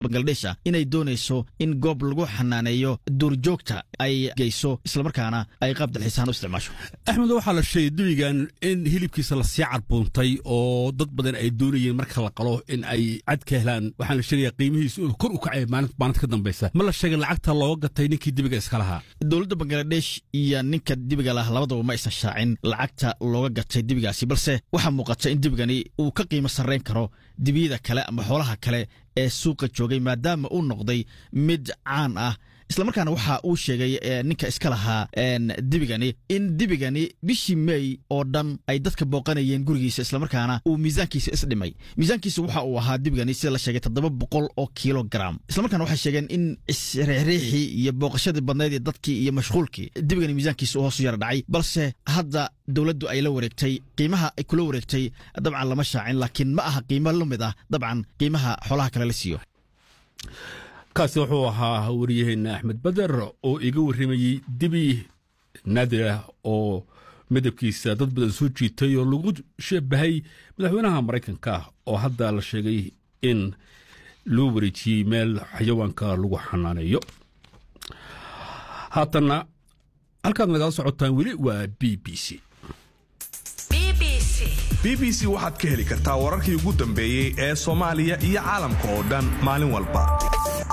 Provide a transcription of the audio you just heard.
bangaladesh ah inay doonayso in goob lagu xanaaneeyo duurjoogta ay geyso islamarkaana ay qaab dalxiisaan u isticmaasho axmed waxaa la sheegay dibigan in hilibkiisa lasii cadbuuntay oo dad badan ay doonayeen marka la qalo in ay cad ka helaan waxaa la sheegaya qiimihiisu inuu kor u kacay maalinta ka dambaysa ma la sheegay lacagta looga gatay ninkii dibiga iska lahaa dowladda bangaladesh iyo ninka dibiga lah labadaba ma aysan shaacin lacagta looga gatay dibigaasi balse waxaa muuqata in dibigani uu ka qiimo sarrayn karo dibiyada kale ama xoolaha kale ee suuqa joogay maadaama uu noqday mid caan ah islamarkaana waxa uu sheegay ninka iska lahaa dibigani in dibigani bishii mey oo dhan ay dadka booqanayeen gurigiisa islamarkaana uu miisaankiisa isdhimay miisaankiisa waxa uu ahaa dibigani sida la sheegay toddoba boqol oo kilogram islamarkaana waxay sheegeen in isriixriixii iyo booqashadii badnayd ee dadkii iyo mashquulkii dibigani miisaankiisa u hoosu yara dhacay balse hadda dowladdu ay la wareegtay qiimaha ay kula wareegtay dabcan lama shaacin laakiin ma aha qiimo la mid ah dabcan qiimaha xoolaha kale la siiyo kaasi wuxuu ahaa waryaheena axmed bader oo iga warramayey dibi naadir ah oo midabkiisa dad badan soo jiitay oo lagu shabahay madaxweynaha maraykanka oo hadda la sheegay in loo wareejiyey meel xayawaanka lagu xanaaneeyo haatanna halkaad nagala socotaan weli waa b b c b b c waxaad ka heli kartaa wararkii ugu dambeeyey ee soomaaliya iyo caalamka oo dhan maalin walba